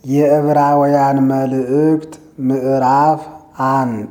የዕብራውያን መልእክት ምዕራፍ አንድ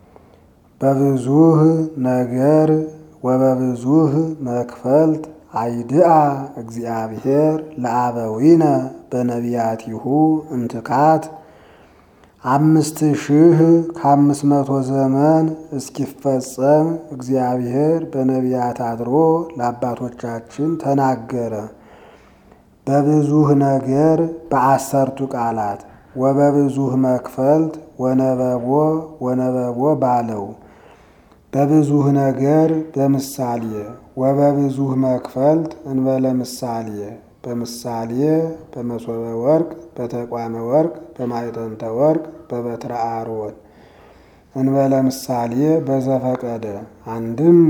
በብዙህ ነገር ወበብዙህ መክፈልት አይድአ እግዚአብሔር ለአበዊነ በነቢያቲሁ እምትካት አምስት ሺህ ከአምስት መቶ ዘመን እስኪፈጸም እግዚአብሔር በነቢያት አድሮ ለአባቶቻችን ተናገረ። በብዙህ ነገር በአሰርቱ ቃላት ወበብዙህ መክፈልት ወነበቦ ወነበቦ ባለው በብዙህ ነገር በምሳሌ ወበብዙህ መክፈልት እንበለ ምሳሌ በምሳሌ በመሶበ ወርቅ በተቋመ ወርቅ በማዕጠንተ ወርቅ በበትረ አሮን እንበለ ምሳሌ በዘፈቀደ አንድም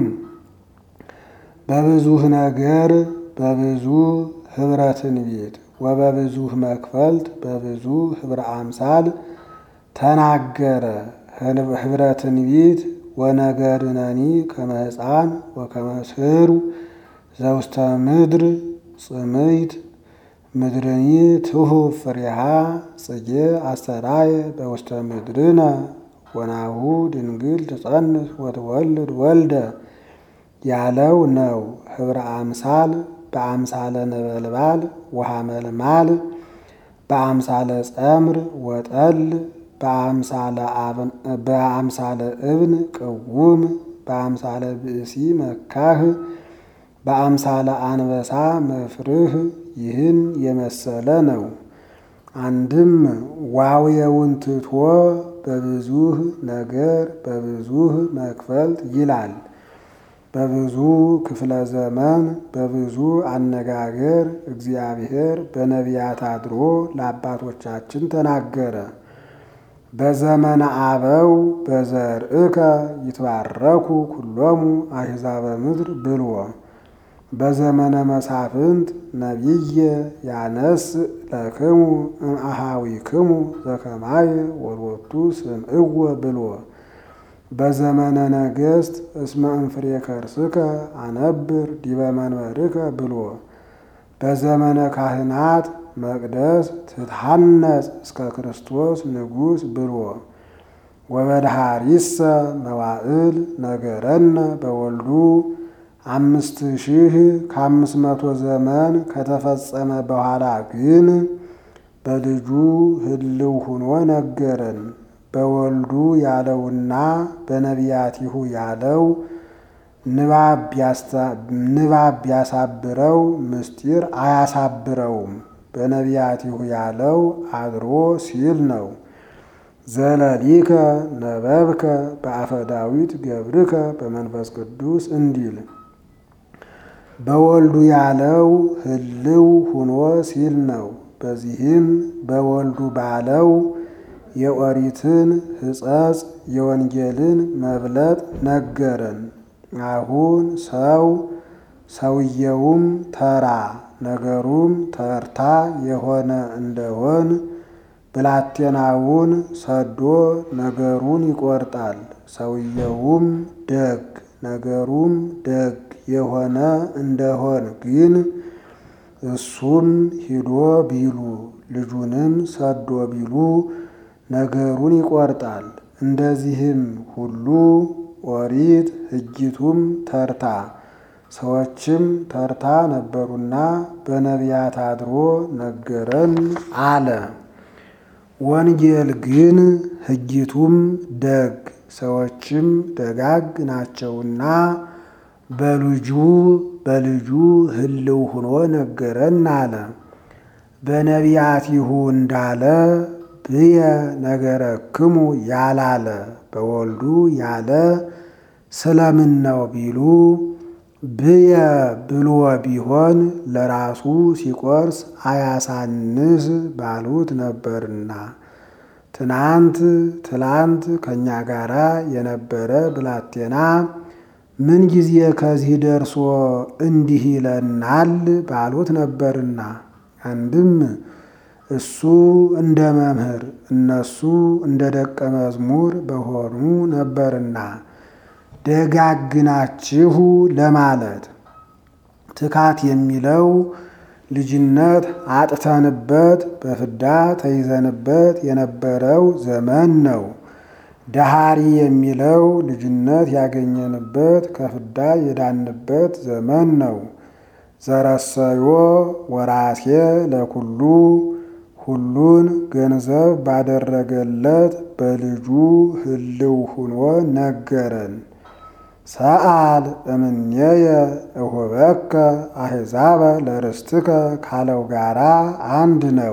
በብዙህ ነገር በብዙ ህብረ ትንቢት ወበብዙህ መክፈልት በብዙ ህብረ አምሳል ተናገረ። ህብረ ትንቢት ወነገርነኒ ከመ ሕፃን ወከመ ስሩ ዘውስተ ምድር ጽምይት ምድርኒ ትሁብ ፍሬሃ ጽጌ አስተራየ በውስተ ምድርነ ወናሁ ድንግል ትጸንስ ወትወልድ ወልደ ያለው ነው። ህብረ አምሳል በአምሳለ ነበልባል ወሐመልማል በአምሳለ ጸምር ወጠል በአምሳለ እብን ቅውም በአምሳለ ብእሲ መካህ በአምሳለ አንበሳ መፍርህ ይህን የመሰለ ነው። አንድም ዋውየውን ትቶ በብዙህ ነገር በብዙህ መክፈልት ይላል። በብዙ ክፍለ ዘመን በብዙ አነጋገር እግዚአብሔር በነቢያት አድሮ ለአባቶቻችን ተናገረ። በዘመነ አበው በዘርእከ ይትባረኩ ኩሎሙ አሕዛበ ምድር ብልዎ በዘመነ መሳፍንት ነቢየ ያነስ ለክሙ እምአሃዊክሙ ዘከማየ ወሎቱ ስምዕወ ብልዎ በዘመነ ነገሥት እስመ እንፍሬ ከርስከ አነብር ዲበ መንበርከ ብልዎ በዘመነ ካህናት መቅደስ ትትሐነጽ እስከ ክርስቶስ ንጉሥ ብልዎ ወበድሃሪሰ መዋዕል ነገረነ በወልዱ አምስት ሺህ ከአምስት መቶ ዘመን ከተፈጸመ በኋላ ግን በልጁ ህልው ሁኖ ነገረን። በወልዱ ያለውና በነቢያቲሁ ያለው ንባብ ቢያሳብረው ምስጢር አያሳብረውም። በነቢያቲሁ ያለው አድሮ ሲል ነው። ዘለሊከ ነበብከ በአፈ ዳዊት ገብርከ በመንፈስ ቅዱስ እንዲል በወልዱ ያለው ህልው ሁኖ ሲል ነው። በዚህም በወልዱ ባለው የኦሪትን ሕጸጽ የወንጌልን መብለጥ ነገረን። አሁን ሰው ሰውየውም ተራ ነገሩም ተርታ የሆነ እንደሆን ብላቴናውን ሰዶ ነገሩን ይቆርጣል። ሰውየውም ደግ ነገሩም ደግ የሆነ እንደሆን ግን እሱም ሂዶ ቢሉ ልጁንም ሰዶ ቢሉ ነገሩን ይቆርጣል። እንደዚህም ሁሉ ኦሪት ሕጊቱም ተርታ ሰዎችም ተርታ ነበሩና በነቢያት አድሮ ነገረን አለ። ወንጌል ግን ሕጊቱም ደግ ሰዎችም ደጋግ ናቸውና በልጁ በልጁ ህልው ሁኖ ነገረን አለ። በነቢያቲሁ እንዳለ ብየ ነገረክሙ ያላለ በወልዱ ያለ ስለምን ነው ቢሉ ብየ ብልዎ ቢሆን ለራሱ ሲቆርስ አያሳንስ ባሉት ነበርና። ትናንት ትላንት ከእኛ ጋር የነበረ ብላቴና ምን ጊዜ ከዚህ ደርሶ እንዲህ ይለናል ባሉት ነበርና። አንድም እሱ እንደ መምህር እነሱ እንደ ደቀ መዝሙር በሆኑ ነበርና ደጋግናችሁ ለማለት ትካት የሚለው ልጅነት አጥተንበት በፍዳ ተይዘንበት የነበረው ዘመን ነው። ደሃሪ የሚለው ልጅነት ያገኘንበት ከፍዳ የዳንበት ዘመን ነው። ዘረሰዮ ወራሴ ለኩሉ ሁሉን ገንዘብ ባደረገለት በልጁ ህልው ሁኖ ነገረን። ሰአል እምኔየ እሁበከ አሕዛበ ለርስትከ ካለው ጋራ አንድ ነው።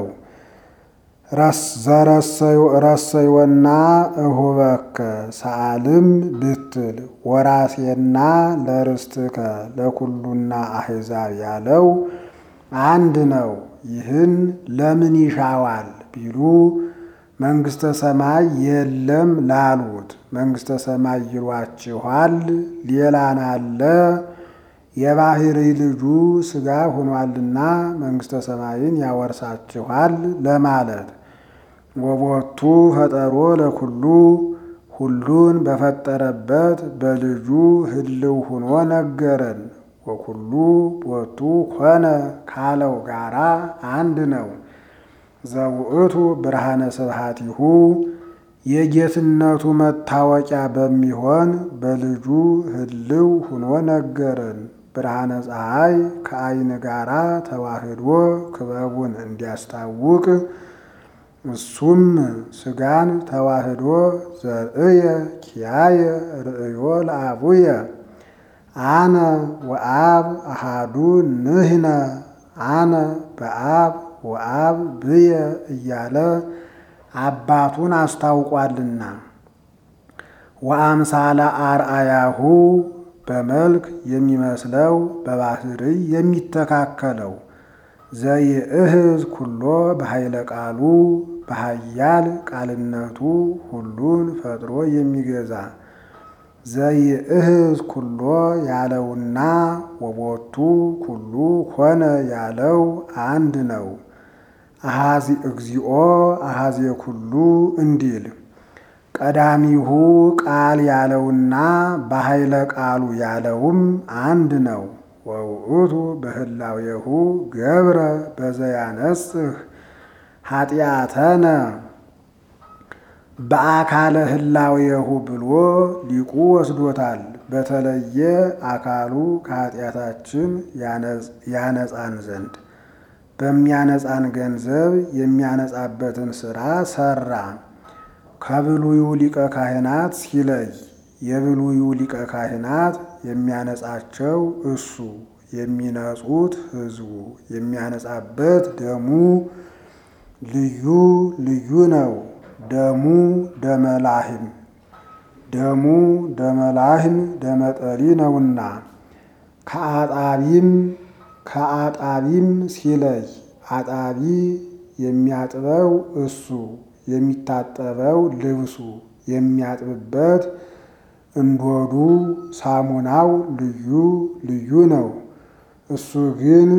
ረሰዮና እሁበከ ሰአልም ብትል ወራሴና ለርስትከ ለኩሉና አሕዛብ ያለው አንድ ነው። ይህን ለምን ይሻዋል ቢሉ መንግሥተ ሰማይ የለም ላሉት መንግሥተ ሰማይ ይሏችኋል፣ ሌላን አለ የባሕሪ ልጁ ሥጋ ሆኗልና መንግሥተ ሰማይን ያወርሳችኋል ለማለት ወቦቱ ፈጠሮ ለኩሉ ሁሉን በፈጠረበት በልጁ ህልው ሁኖ ነገረን። ወኩሉ ቦቱ ኮነ ካለው ጋራ አንድ ነው። ዘውእቱ ብርሃነ ስብሐቲሁ የጌትነቱ መታወቂያ በሚሆን በልጁ ህልው ሁኖ ነገረን። ብርሃነ ፀሐይ ከዐይን ጋራ ተዋህዶ ክበቡን እንዲያስታውቅ እሱም ሥጋን ተዋህዶ ዘርእየ ኪያየ ርእዮ ለአቡየ አነ ወአብ አሃዱ ንህነ አነ በአብ ወአብ ብየ እያለ አባቱን አስታውቋልና ወአምሳለ አርአያሁ በመልክ የሚመስለው በባህርይ የሚተካከለው ዘይእህዝ ኩሎ በኃይለ ቃሉ በኃያል ቃልነቱ ሁሉን ፈጥሮ የሚገዛ ዘይእህዝ ኩሎ ያለውና ወቦቱ ኩሉ ኮነ ያለው አንድ ነው። አሃዚ እግዚኦ አሃዜ ኩሉ እንዲል ቀዳሚሁ ቃል ያለውና በኃይለ ቃሉ ያለውም አንድ ነው። ወውእቱ በህላዌሁ ገብረ በዘያነጽህ ኃጢአተነ በአካለ ህላዌሁ ብሎ ሊቁ ወስዶታል። በተለየ አካሉ ከኃጢአታችን ያነጻን ዘንድ በሚያነጻን ገንዘብ የሚያነጻበትን ሥራ ሠራ። ከብሉዩ ሊቀ ካህናት ሲለይ የብሉዩ ሊቀ ካህናት የሚያነጻቸው እሱ የሚነጹት ሕዝቡ የሚያነጻበት ደሙ ልዩ ልዩ ነው። ደሙ ደመላህም ደሙ ደመላህም ደመጠሊ ነውና ከአጣቢም ከአጣቢም ሲለይ አጣቢ የሚያጥበው እሱ የሚታጠበው ልብሱ የሚያጥብበት እንዶዱ ሳሙናው ልዩ ልዩ ነው። እሱ ግን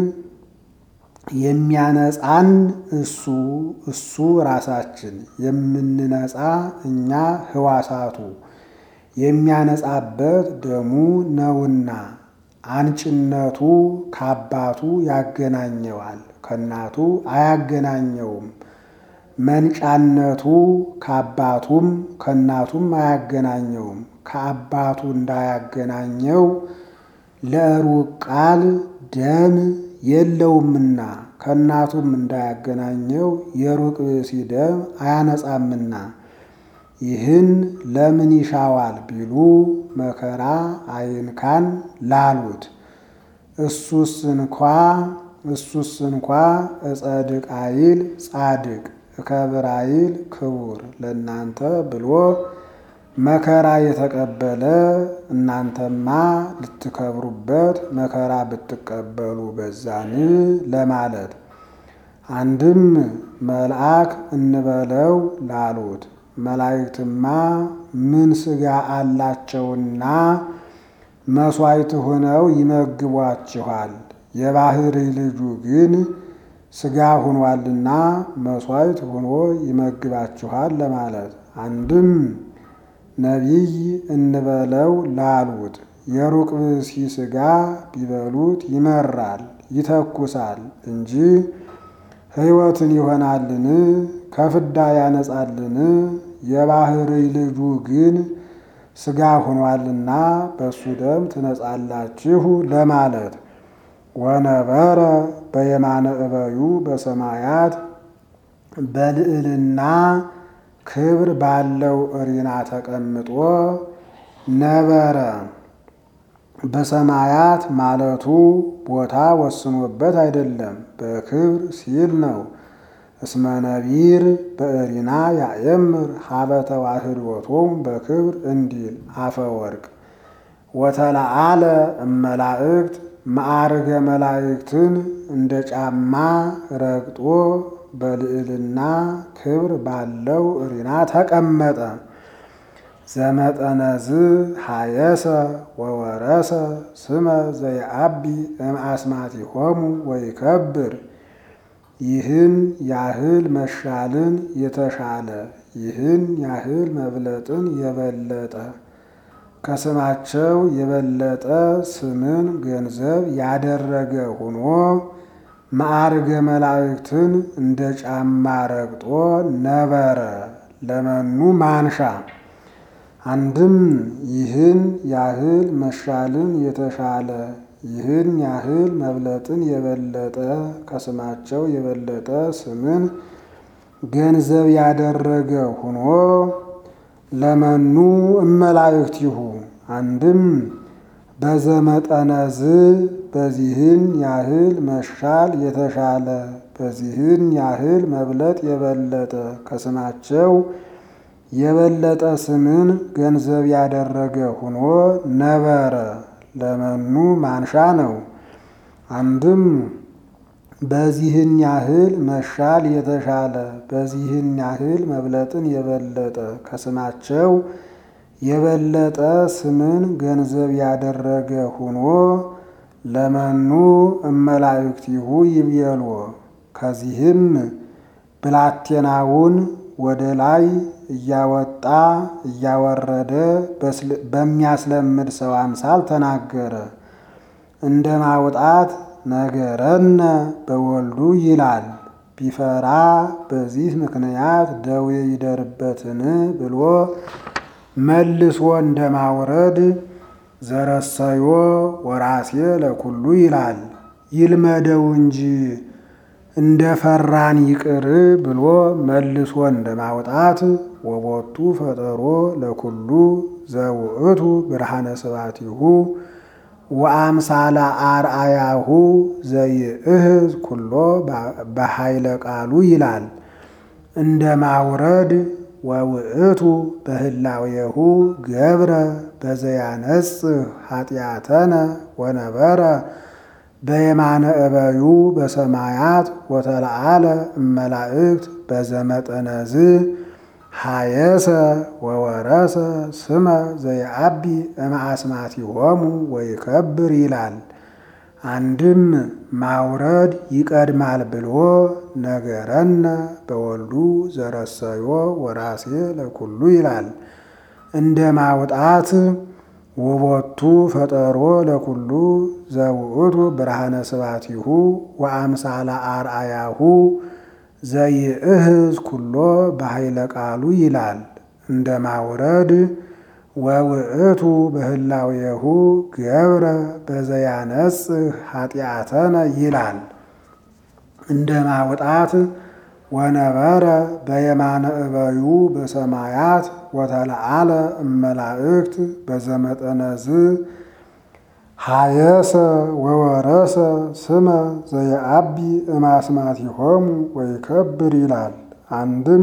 የሚያነጻን እሱ እሱ ራሳችን የምንነጻ እኛ ህዋሳቱ የሚያነጻበት ደሙ ነውና አንጭነቱ ከአባቱ ያገናኘዋል፣ ከእናቱ አያገናኘውም። መንጫነቱ ከአባቱም ከእናቱም አያገናኘውም። ከአባቱ እንዳያገናኘው ለሩቅ ቃል ደም የለውምና ከእናቱም እንዳያገናኘው የሩቅ ብእሲ ደም አያነጻምና ይህን ለምን ይሻዋል ቢሉ መከራ አይንካን ላሉት እሱስ እንኳ እሱስ እንኳ እጸድቅ አይል ጻድቅ እከብር አይል ክቡር ለእናንተ ብሎ መከራ የተቀበለ እናንተማ ልትከብሩበት መከራ ብትቀበሉ በዛን ለማለት አንድም መልአክ እንበለው ላሉት መላእክትማ ምን ሥጋ አላቸውና መሥዋዕት ሆነው ይመግቧችኋል። የባሕሪ ልጁ ግን ሥጋ ሆኗልና መሥዋዕት ሆኖ ይመግባችኋል ለማለት አንድም ነቢይ እንበለው ላሉት የሩቅ ብእሲ ሥጋ ቢበሉት ይመራል፣ ይተኩሳል እንጂ ሕይወትን ይሆናልን? ከፍዳ ያነጻልን? የባሕርይ ልጁ ግን ሥጋ ሆኗልና በእሱ ደም ትነጻላችሁ ለማለት ወነበረ በየማነ እበዩ በሰማያት በልዕልና ክብር ባለው እሪና ተቀምጦ ነበረ። በሰማያት ማለቱ ቦታ ወስኖበት አይደለም፣ በክብር ሲል ነው። እስመ ነቢር በእሪና ያእምር ሀበ ተዋህዶቶሙ በክብር እንዲል አፈወርቅ ወተለአለ እመላእክት ማዕርገ መላእክትን እንደ ጫማ ረግጦ በልዕልና ክብር ባለው እሪና ተቀመጠ። ዘመጠነዝ ሀየሰ ወወረሰ ስመ ዘይአቢ እምአስማቲሆሙ ወይከብር ይህን ያህል መሻልን የተሻለ ይህን ያህል መብለጥን የበለጠ ከስማቸው የበለጠ ስምን ገንዘብ ያደረገ ሆኖ ማዕርገ መላእክትን እንደ ጫማ ረግጦ ነበረ። ለመኑ ማንሻ አንድም ይህን ያህል መሻልን የተሻለ ይህን ያህል መብለጥን የበለጠ ከስማቸው የበለጠ ስምን ገንዘብ ያደረገ ሆኖ ለመኑ እመላእክቲሁ አንድም በዘመጠነዝ በዚህን ያህል መሻል የተሻለ በዚህን ያህል መብለጥ የበለጠ ከስማቸው የበለጠ ስምን ገንዘብ ያደረገ ሆኖ ነበረ። ለመኑ ማንሻ ነው። አንድም በዚህን ያህል መሻል የተሻለ በዚህን ያህል መብለጥን የበለጠ ከስማቸው የበለጠ ስምን ገንዘብ ያደረገ ሆኖ ለመኑ እመላእክቲሁ ይብየልዎ ከዚህም ብላቴናውን ወደ ላይ እያወጣ እያወረደ በሚያስለምድ ሰው አምሳል ተናገረ። እንደ ማውጣት ነገረነ በወልዱ ይላል። ቢፈራ በዚህ ምክንያት ደዌ ይደርበትን ብሎ መልሶ እንደ ማውረድ ዘረሰዮ ወራሴ ለኩሉ ይላል። ይልመደው እንጂ እንደ ፈራን ይቅር ብሎ መልሶ እንደ ማውጣት ወቦቱ ፈጠሮ ለኩሉ ዘውእቱ ብርሃነ ስባቲሁ ወአምሳላ አርአያሁ ዘይእህዝ ኩሎ በኃይለ ቃሉ ይላል። እንደ ማውረድ ወውእቱ በህላዌሁ ገብረ በዘያነጽህ ኃጢአተነ ወነበረ በየማነ እበዩ በሰማያት ወተለአለ እመላእክት በዘመጠነዝ ሀየሰ ወወረሰ ስመ ዘይአቢ እምአስማቲሆሙ ወይከብር ይላል። አንድም ማውረድ ይቀድማል ብሎ ነገረነ በወልዱ ዘረሰዮ ወራሴ ለኩሉ ይላል። እንደ ማውጣት ውቦቱ ፈጠሮ ለኩሉ ዘውእቱ ብርሃነ ስባቲሁ ወአምሳለ አርአያሁ ዘይእህዝ ኩሎ በኃይለ ቃሉ ይላል። እንደ ማውረድ ወውእቱ በህላዌሁ ገብረ በዘያነጽህ ኃጢአተነ ይላል። እንደ ማውጣት ወነበረ በየማነ እበዩ በሰማያት ወተለአለ እመላእክት በዘመጠነዝ ሀየሰ ወወረሰ ስመ ዘየአቢ እማስማቲሆሙ ወይከብር ይላል። አንድም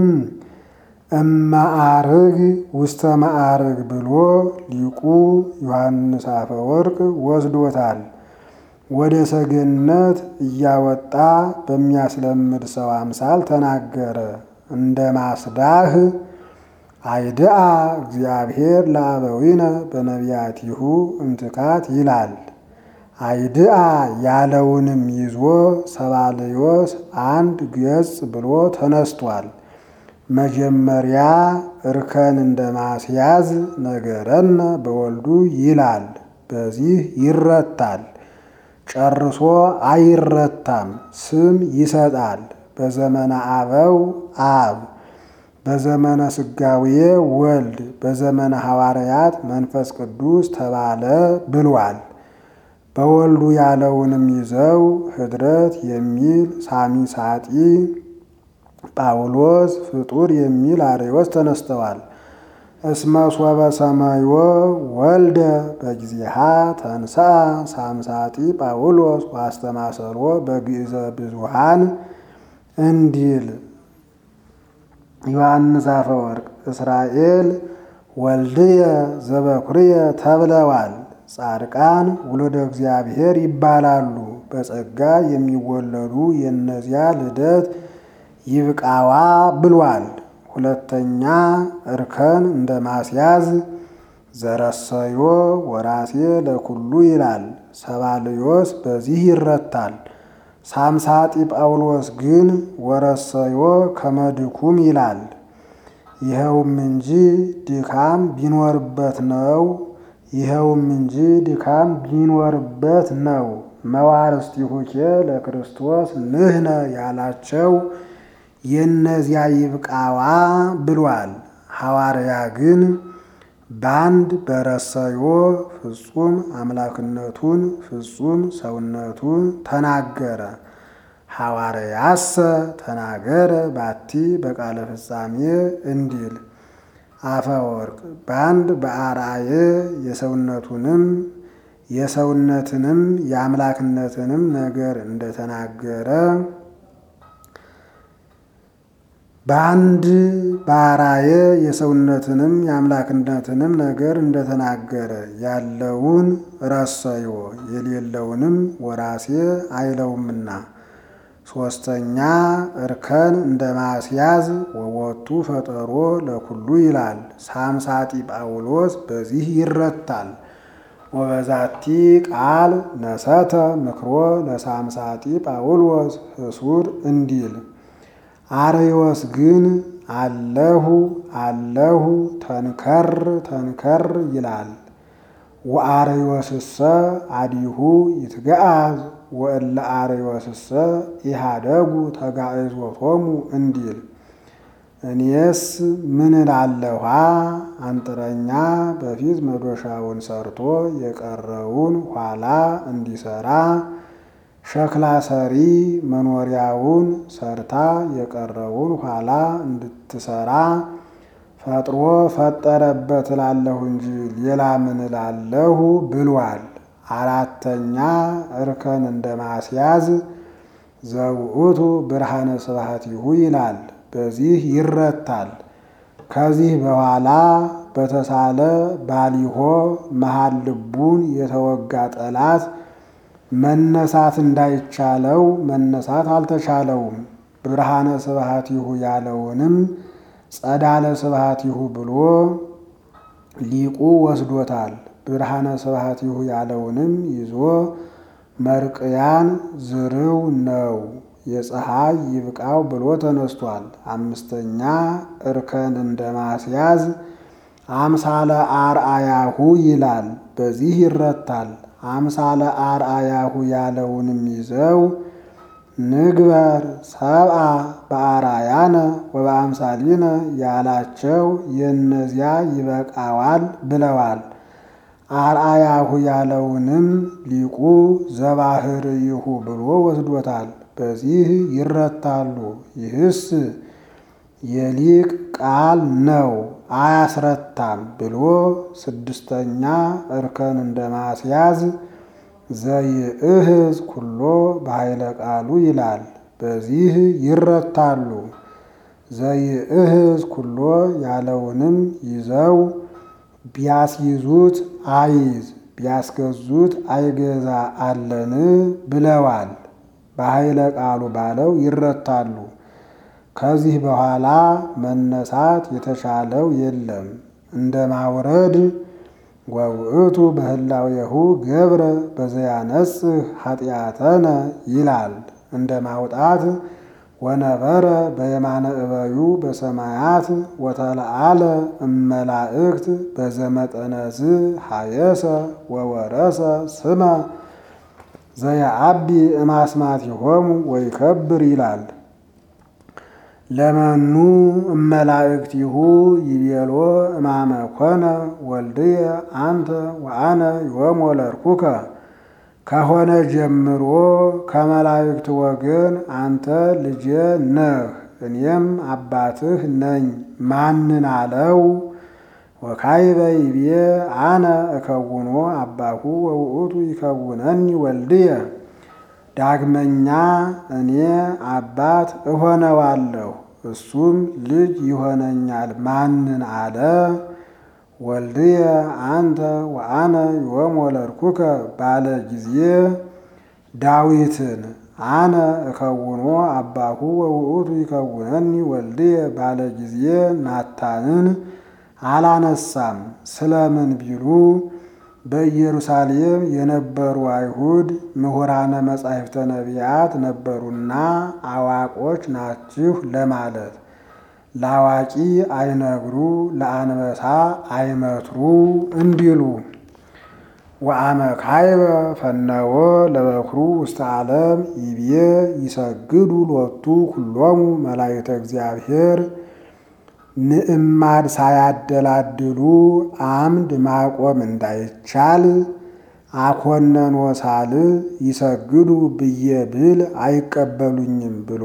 እማአርግ ውስተ ማዕርግ ብሎ ሊቁ ዮሐንስ አፈወርቅ ወስዶታል። ወደ ሰገነት እያወጣ በሚያስለምድ ሰው አምሳል ተናገረ። እንደ ማስዳህ አይድአ እግዚአብሔር ለአበዊነ በነቢያቲሁ እምትካት ይላል። አይድአ ያለውንም ይዞ ሰባልዮስ አንድ ገጽ ብሎ ተነስቷል። መጀመሪያ እርከን እንደ ማስያዝ ነገረነ በወልዱ ይላል። በዚህ ይረታል። ጨርሶ አይረታም፣ ስም ይሰጣል። በዘመነ አበው አብ፣ በዘመነ ስጋዌ ወልድ፣ በዘመነ ሐዋርያት መንፈስ ቅዱስ ተባለ ብሏል። በወልዱ ያለውንም ይዘው ህድረት የሚል ሳሚሳጢ ጳውሎስ ፍጡር የሚል አርዮስ ተነስተዋል። እስመ ሶበ ሰማዮ ወልደ በጊዜሃ ተንሥአ ሳምሳጢ ጳውሎስ ዋስተማሰሎ በግእዘ ብዙሃን እንዲል ዮሐንስ አፈወርቅ እስራኤል ወልድየ ዘበኩርየ ተብለዋል። ጻድቃን ውሉደ እግዚአብሔር ይባላሉ። በጸጋ የሚወለዱ የእነዚያ ልደት ይብቃዋ ብሏል። ሁለተኛ እርከን እንደ ማስያዝ ዘረሰዮ ወራሴ ለኩሉ ይላል። ሰባልዮስ በዚህ ይረታል። ሳምሳጢ ጳውሎስ ግን ወረሰዮ ከመድኩም ይላል። ይኸውም እንጂ ድካም ቢኖርበት ነው ይኸውም እንጂ ድካም ቢኖርበት ነው። መዋርስቲሁኬ ለክርስቶስ ንህነ ያላቸው የእነዚያ ይብቃዋ ብሏል። ሐዋርያ ግን በአንድ በረሰዮ ፍጹም አምላክነቱን ፍጹም ሰውነቱን ተናገረ። ሐዋርያሰ ተናገረ ባቲ በቃለ ፍጻሜ እንዲል አፈወርቅ በአንድ በአርአየ የሰውነቱንም የሰውነትንም የአምላክነትንም ነገር እንደተናገረ በአንድ በአርአየ የሰውነትንም የአምላክነትንም ነገር እንደተናገረ ያለውን ረሰዮ የሌለውንም ወራሴ አይለውምና። ሶስተኛ እርከን እንደ ማስያዝ ወወቱ ፈጠሮ ለኩሉ ይላል። ሳምሳጢ ጳውሎስ በዚህ ይረታል። ወበዛቲ ቃል ነሰተ ምክሮ ለሳምሳጢ ጳውሎስ ህሱር እንዲል አርዮስ ግን አለሁ አለሁ ተንከር ተንከር ይላል። ወአርዮስሰ አዲሁ ይትገአዝ ወእለ አርዮስሰ ኢሃደጉ ተጋዕዞቶሙ እንዲል እኔስ ምን እላለኋ አንጥረኛ በፊት መዶሻውን ሰርቶ የቀረውን ኋላ እንዲሰራ ሸክላ ሰሪ መኖሪያውን ሰርታ የቀረውን ኋላ እንድትሰራ ፈጥሮ ፈጠረበት እላለሁ እንጂ ሌላ ምን እላለሁ ብሏል። አራተኛ እርከን እንደ ማስያዝ ዘውእቱ ብርሃነ ስብሐቲሁ ይላል። በዚህ ይረታል። ከዚህ በኋላ በተሳለ ባሊሆ መሃል ልቡን የተወጋ ጠላት መነሳት እንዳይቻለው መነሳት አልተቻለውም። ብርሃነ ስብሐቲሁ ያለውንም ጸዳለ ስብሐቲሁ ብሎ ሊቁ ወስዶታል። ብርሃነ ስብሐቲሁ ያለውንም ይዞ መርቅያን ዝርው ነው የፀሐይ ይብቃው ብሎ ተነስቷል። አምስተኛ እርከን እንደ ማስያዝ አምሳለ አርአያሁ ይላል። በዚህ ይረታል። አምሳለ አርአያሁ ያለውንም ይዘው ንግበር ሰብአ በአርአያነ ወበአምሳሊነ ያላቸው የእነዚያ ይበቃዋል ብለዋል። አርአያሁ ያለውንም ሊቁ ዘባህርይሁ ብሎ ወስዶታል። በዚህ ይረታሉ። ይህስ የሊቅ ቃል ነው አያስረታም ብሎ ስድስተኛ እርከን እንደ ማስያዝ ዘይእህዝ ኩሎ በኃይለ ቃሉ ይላል። በዚህ ይረታሉ። ዘይእህዝ ኩሎ ያለውንም ይዘው ቢያስይዙት አይዝ ቢያስገዙት አይገዛ አለን ብለዋል። በኃይለ ቃሉ ባለው ይረታሉ። ከዚህ በኋላ መነሳት የተሻለው የለም። እንደ ማውረድ ወውእቱ በህላዌሁ ገብረ በዘያነጽህ ኃጢአተነ ይላል። እንደ ማውጣት ወነበረ በየማነ እበዩ በሰማያት ወተለአለ እመላእክት በዘመጠነዝ ሀየሰ ወወረሰ ስመ ዘየአቢ እማስማቲሆሙ ወይከብር ይላል። ለመኑ እመላእክቲሁ ይቤሎ እማመ ኮነ ወልድየ አንተ ወአነ ዮም ወለድኩከ ከሆነ ጀምሮ ከመላእክት ወገን አንተ ልጄ ነህ እኔም አባትህ ነኝ ማንን አለው? ወካይበ ይቤ አነ እከውኖ አባሁ ወውእቱ ይከውነኒ ወልድየ ዳግመኛ እኔ አባት እሆነዋለሁ እሱም ልጅ ይሆነኛል ማንን አለ? ወልድየ አንተ ወአነ ዮም ወለድኩከ ባለ ጊዜ ዳዊትን አነ እከውኖ አባሁ ወውእቱ ይከውነኒ ወልድየ ባለ ጊዜ ናታንን አላነሳም። ስለምን ቢሉ በኢየሩሳሌም የነበሩ አይሁድ ምሁራነ መጻሕፍተ ነቢያት ነበሩና አዋቆች ናችሁ ለማለት ለአዋቂ አይነግሩ ለአንበሳ አይመትሩ እንዲሉ ወአመ ካይበ ፈነወ ለበኩሩ ውስተ ዓለም ይብዬ ይሰግዱ ሎቱ ኩሎሙ መላእክተ እግዚአብሔር ምዕማድ ሳያደላድሉ አምድ ማቆም እንዳይቻል አኮነኖ ሳል ይሰግዱ ብዬ ብል አይቀበሉኝም ብሎ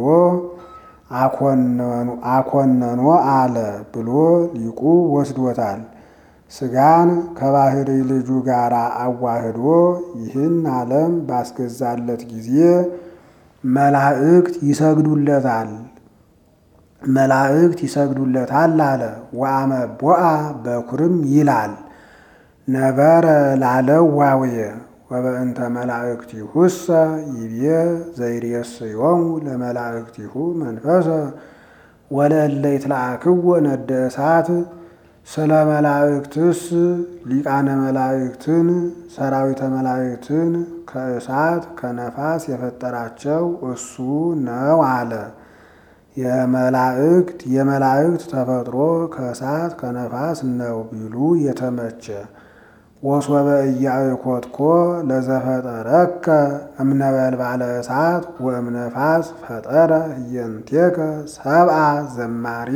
አኮነኖ አለ ብሎ ሊቁ ወስዶታል። ሥጋን ከባህሪ ልጁ ጋር አዋህዶ ይህን ዓለም ባስገዛለት ጊዜ መላእክት ይሰግዱለታል መላእክት ይሰግዱለታል አለ። ወአመ ቦአ በኩርም ይላል ነበረ ላለው ዋውየ ወበእንተ መላእክቲሁሰ ይቤ ዘይሬስዮሙ ለመላእክቲሁ መንፈሰ ወለእለ ይትለአክዎ ነደ እሳት ስለ መላእክትስ ሊቃነ መላእክትን ሰራዊተ መላእክትን ከእሳት ከነፋስ የፈጠራቸው እሱ ነው አለ። የመላእክት የመላእክት ተፈጥሮ ከእሳት ከነፋስ ነው ቢሉ የተመቸ ወሶበ ኢያእኮትኮ ለዘፈጠረከ እምነበልባለ እሳት ወእምነፋስ ፈጠረ ህየንቴከ ሰብአ ዘማሬ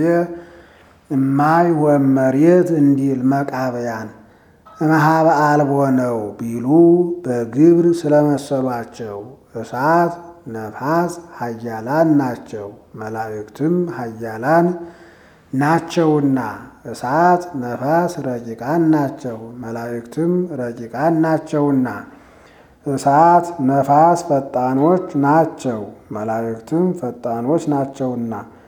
እማይ ወመሬት እንዲል መቃበያን እምሃበ አልቦ ነው ቢሉ በግብር ስለመሰሏቸው እሳት ነፋስ ኃያላን ናቸው፣ መላእክትም ኃያላን ናቸውና እሳት ነፋስ ረቂቃን ናቸው፣ መላእክትም ረቂቃን ናቸውና እሳት ነፋስ ፈጣኖች ናቸው፣ መላእክትም ፈጣኖች ናቸውና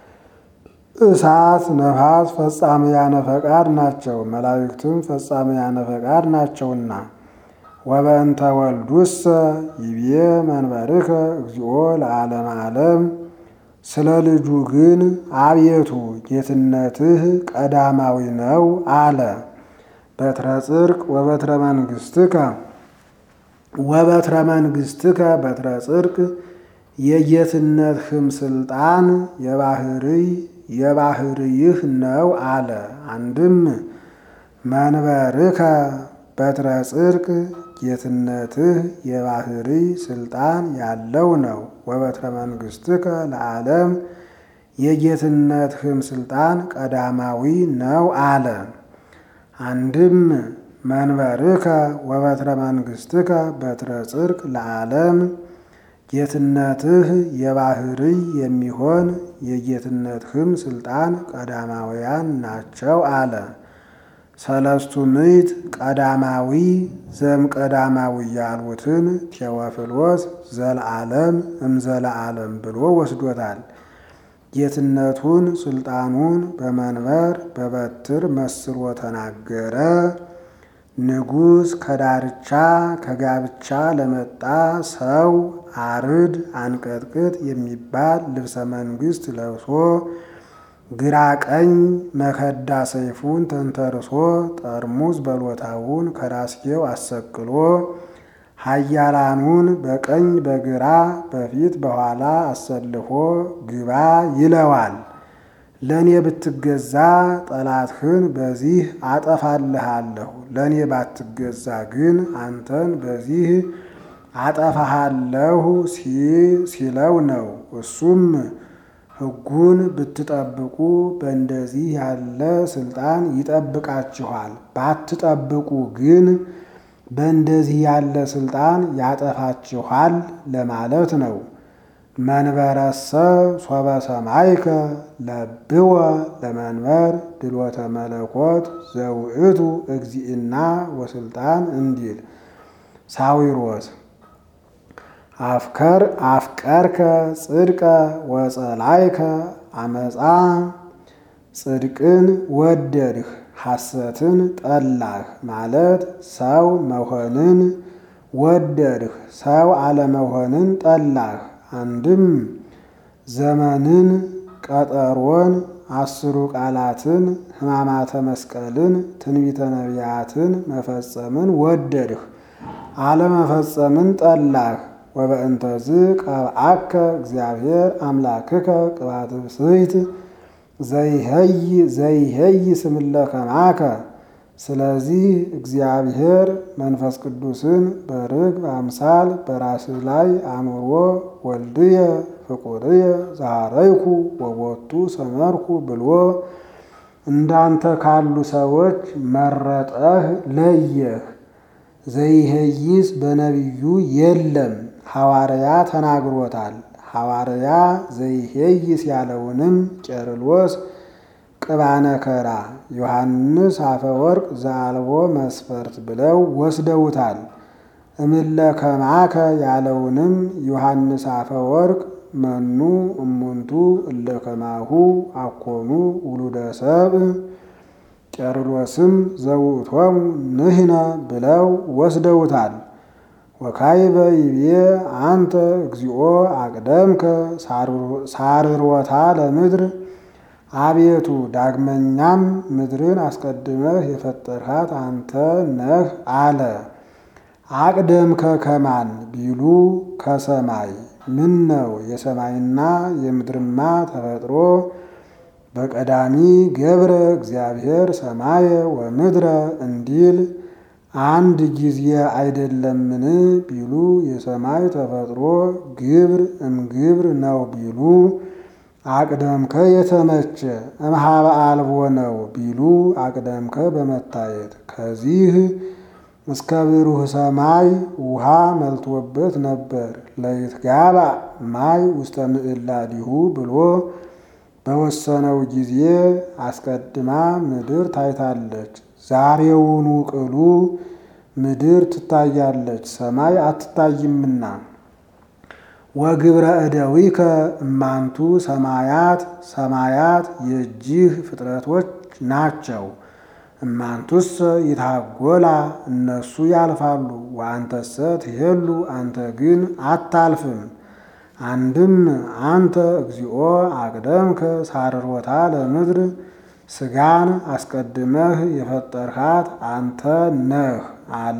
እሳት ነፋስ ፈጻምያነ ፈቃድ ናቸው፣ መላእክትም ፈጻምያነ ፈቃድ ናቸውና ወበእንተ ወልዱሰ ይቤ መንበርከ እግዚኦ ለዓለመ ዓለም ስለ ልጁ ግን አቤቱ ጌትነትህ ቀዳማዊ ነው አለ። በትረ ጽድቅ ወበትረ መንግሥትከ ወበትረ መንግሥትከ በትረ ጽድቅ የጌትነትህም ስልጣን የባህርይ የባህርይህ ነው አለ። አንድም መንበርከ በትረ ጽድቅ ጌትነትህ የባህርይ ስልጣን ያለው ነው። ወበትረ መንግሥትከ ለዓለም የጌትነትህም ስልጣን ቀዳማዊ ነው አለ። አንድም መንበርከ ወበትረ መንግሥትከ በትረ ጽድቅ ለዓለም ጌትነትህ የባህርይ የሚሆን የጌትነትህም ስልጣን ቀዳማውያን ናቸው አለ። ሰለስቱ ምዕት ቀዳማዊ ዘም ቀዳማዊ ያሉትን ቴዎፍሎስ ዘለዓለም እምዘለዓለም ብሎ ወስዶታል። ጌትነቱን ስልጣኑን በመንበር በበትር መስሎ ተናገረ። ንጉሥ ከዳርቻ ከጋብቻ ለመጣ ሰው አርድ አንቀጥቅጥ የሚባል ልብሰ መንግሥት ለብሶ ግራ ቀኝ መከዳ ሰይፉን ተንተርሶ ጠርሙዝ በሎታውን ከራስጌው አሰቅሎ ኃያላኑን በቀኝ በግራ በፊት በኋላ አሰልፎ ግባ ይለዋል። ለእኔ ብትገዛ ጠላትህን በዚህ አጠፋልሃለሁ፣ ለእኔ ባትገዛ ግን አንተን በዚህ አጠፋሃለሁ ሲለው ነው። እሱም ሕጉን ብትጠብቁ በእንደዚህ ያለ ስልጣን ይጠብቃችኋል፣ ባትጠብቁ ግን በእንደዚህ ያለ ስልጣን ያጠፋችኋል ለማለት ነው። መንበረሰ ሶበ ሰማይከ ለብወ ለመንበር ድሎተ መለኮት ዘውእቱ እግዚእና ወስልጣን እንዲል ሳዊሮስ አፍከር አፍቀርከ ጽድቀ ወጸላይከ አመፃ ጽድቅን ወደድህ ሐሰትን ጠላህ ማለት ሰው መሆንን ወደድህ ሰው አለመሆንን ጠላህ። አንድም ዘመንን ቀጠሮን አስሩ ቃላትን ሕማማተ መስቀልን ትንቢተ ነቢያትን መፈጸምን ወደድህ አለመፈጸምን ጠላህ። ወበእንተዝ ቀብአከ እግዚአብሔር አምላክከ ቅባተ ብፅዕት ዘይሄይ ስምለ ከማከ። ስለዚህ እግዚአብሔር መንፈስ ቅዱስን በርግብ አምሳል በራስህ ላይ አኑሮ ወልድየ ፍቁርየ ዛሃረይኩ ወቦቱ ሰመርኩ ብሎ እንዳንተ ካሉ ሰዎች መረጠህ ለየህ። ዘይሄይስ በነቢዩ የለም ሐዋርያ ተናግሮታል። ሐዋርያ ዘይሄይስ ያለውንም ቄርሎስ ቅባነከራ ዮሐንስ አፈወርቅ ዘአልቦ መስፈርት ብለው ወስደውታል። እምለ ከማከ ያለውንም ዮሐንስ አፈወርቅ መኑ እሙንቱ እለ ከማሁ አኮኑ ውሉደ ሰብእ ቄርሎስም ዘውእቶሙ ንሕነ ብለው ወስደውታል። ወካይበ ይቤ አንተ እግዚኦ አቅደምከ ሳርሮታ ለምድር አቤቱ ዳግመኛም ምድርን አስቀድመህ የፈጠርሃት አንተ ነህ አለ። አቅደምከ ከማን ቢሉ ከሰማይ ምን ነው የሰማይና የምድርማ ተፈጥሮ በቀዳሚ ገብረ እግዚአብሔር ሰማየ ወምድረ እንዲል አንድ ጊዜ አይደለምን ቢሉ የሰማይ ተፈጥሮ ግብር እምግብር ነው ቢሉ አቅደምከ የተመቸ እምሃበ አልቦ ነው ቢሉ አቅደምከ በመታየት ከዚህ እስከ ብሩህ ሰማይ ውሃ መልቶበት ነበር። ለይትጋባ ማይ ውስተ ምዕላዲሁ ብሎ በወሰነው ጊዜ አስቀድማ ምድር ታይታለች። ዛሬውኑ ቅሉ ምድር ትታያለች፣ ሰማይ አትታይምና። ወግብረ እደዊከ እማንቱ ሰማያት ሰማያት የእጅህ ፍጥረቶች ናቸው። እማንቱሰ ይታጎላ እነሱ ያልፋሉ፣ ወአንተሰ ትሄሉ አንተ ግን አታልፍም። አንድም አንተ እግዚኦ አቅደምከ ሳርሮታ ለምድር ስጋን አስቀድመህ የፈጠርሃት አንተ ነህ አለ።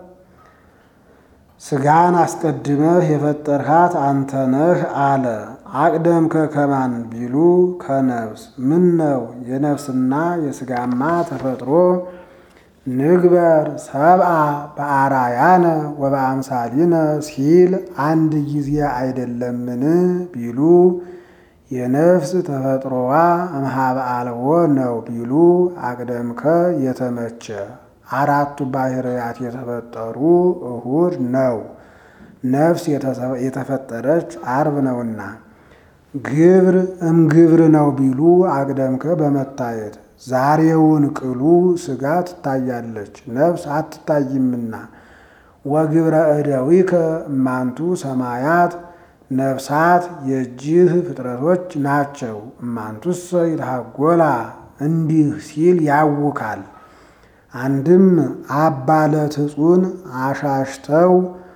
ስጋን አስቀድመህ የፈጠርሃት አንተ ነህ አለ። አቅደምከ ከማን ቢሉ ከነፍስ ምን ነው የነፍስና የስጋማ ተፈጥሮ ንግበር ሰብአ በአራያነ ወበአምሳሊነ ሲል አንድ ጊዜ አይደለምን ቢሉ የነፍስ ተፈጥሮዋ እምሃበ አልቦ ነው ቢሉ አቅደምከ የተመቸ አራቱ ባህርያት የተፈጠሩ እሁድ ነው። ነፍስ የተፈጠረች አርብ ነውና ግብር እምግብር ነው ቢሉ አቅደምከ በመታየት ዛሬውን ቅሉ ስጋ ትታያለች፣ ነፍስ አትታይምና። ወግብረ እደዊከ እማንቱ ሰማያት ነፍሳት የእጅህ ፍጥረቶች ናቸው። እማንቱሰ ይትሃጎላ እንዲህ ሲል ያውካል። አንድም አባለትጹን አሻሽተው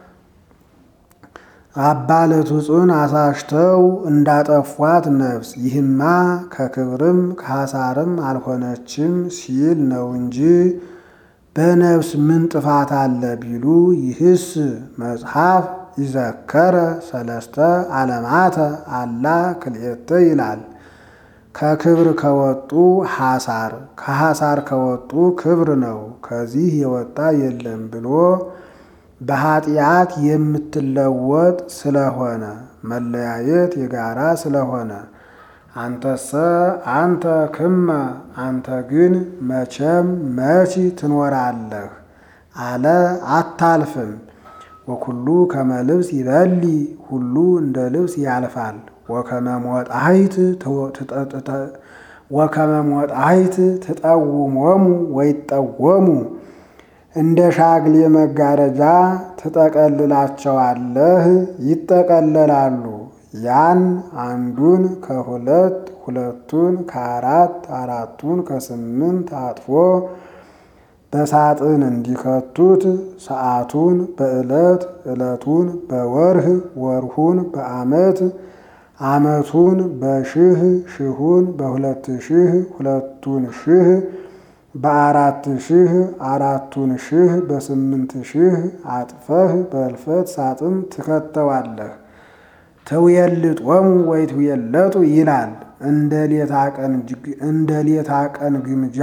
አባለትጹን አሳሽተው እንዳጠፏት ነፍስ ይህማ ከክብርም ከሐሳርም አልሆነችም ሲል ነው እንጂ በነፍስ ምን ጥፋት አለ ቢሉ ይህስ መጽሐፍ ይዘከረ ሰለስተ ዓለማተ አላ ክልኤተ ይላል። ከክብር ከወጡ ሐሳር ከሐሳር ከወጡ ክብር ነው። ከዚህ የወጣ የለም ብሎ በኃጢአት የምትለወጥ ስለሆነ መለያየት የጋራ ስለሆነ አንተሰ አንተ ክመ አንተ ግን መቼም መች ትኖራለህ አለ አታልፍም። ወኩሉ ከመ ልብስ ይበሊ ሁሉ እንደ ልብስ ያልፋል። ወከመ ሞጣይት ወከመ ሞጣይት ትጠውሞሙ ወይጠወሙ እንደ ሻግሌ መጋረጃ ትጠቀልላቸዋለህ፣ ይጠቀለላሉ። ያን አንዱን ከሁለት ሁለቱን ከአራት አራቱን ከስምንት አጥፎ በሳጥን እንዲከቱት ሰዓቱን በዕለት ዕለቱን በወርህ ወርሁን በዓመት ዓመቱን በሽህ ሽሁን በሁለት ሺህ ሁለቱን ሺህ በአራት ሺህ አራቱን ሺህ በስምንት ሺህ አጥፈህ በእልፈት ሳጥን ትከተዋለህ። ትውየልጦሙ ወይ ትውየለጡ ይላል። እንደ ሌታ ቀን ግምጃ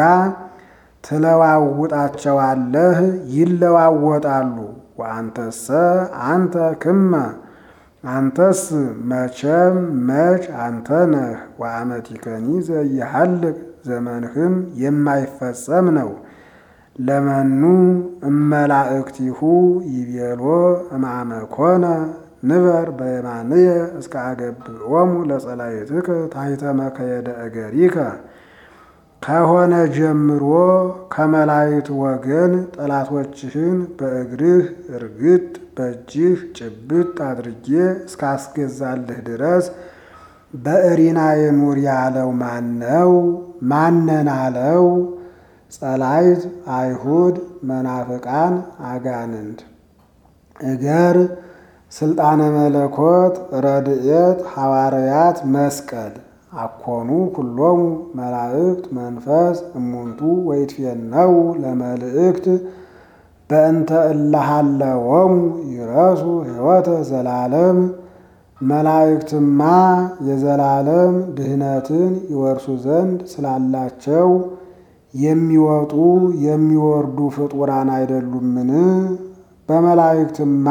ትለዋውጣቸዋለህ፣ ይለዋወጣሉ። ወአንተሰ አንተ ክመ አንተስ መቼም መች አንተ ነህ። ወአመቲከኒ ዘኢሃልቅ ዘመንህም የማይፈጸም ነው። ለመኑ እመላእክቲሁ ይቤሎ እምአመኮነ ንበር በየማንየ እስከ አገብኦሙ ለጸላእትከ ታሕተ መከየደ እገሪከ ከሆነ ጀምሮ ከመላእክት ወገን ጠላቶችህን በእግርህ እርግጥ በእጅህ ጭብጥ አድርጌ እስካስገዛልህ ድረስ በእሪናዬ ኑር ያለው ማነው? ማነን አለው? ጸላይት አይሁድ፣ መናፍቃን፣ አጋንንት እገር ስልጣነ መለኮት፣ ረድኤት፣ ሐዋርያት፣ መስቀል አኮኑ ኩሎሙ መላእክት መንፈስ እሙንቱ ወይትፌነው ለመልእክት በእንተ እለሃለወሙ ይረሱ ሕይወተ ዘላለም መላእክትማ የዘላለም ድህነትን ይወርሱ ዘንድ ስላላቸው የሚወጡ የሚወርዱ ፍጡራን አይደሉምን? በመላእክትማ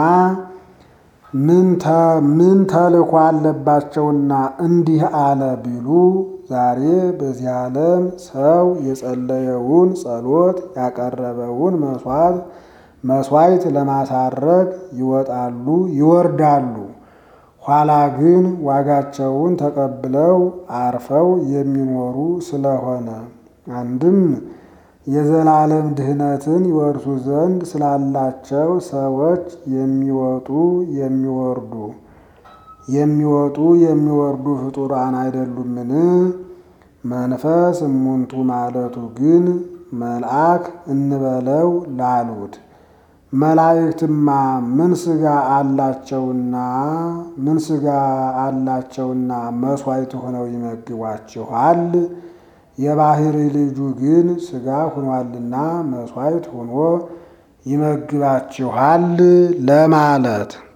ምን ተልእኮ አለባቸውና እንዲህ አለ ቢሉ ዛሬ በዚህ ዓለም ሰው የጸለየውን ጸሎት ያቀረበውን መስዋዕት መስዋዕት ለማሳረግ ይወጣሉ ይወርዳሉ። ኋላ ግን ዋጋቸውን ተቀብለው አርፈው የሚኖሩ ስለሆነ አንድም የዘላለም ድህነትን ይወርሱ ዘንድ ስላላቸው ሰዎች የሚወጡ የሚወርዱ የሚወጡ የሚወርዱ ፍጡራን አይደሉምን? መንፈስ እሙንቱ ማለቱ ግን መልአክ እንበለው ላሉት መላእክትማ ምን ሥጋ አላቸውና ምን ሥጋ አላቸውና መሥዋዕት ሆነው ይመግቧችኋል? የባሕሪ ልጁ ግን ሥጋ ሆኗልና መሥዋዕት ሆኖ ይመግባችኋል ለማለት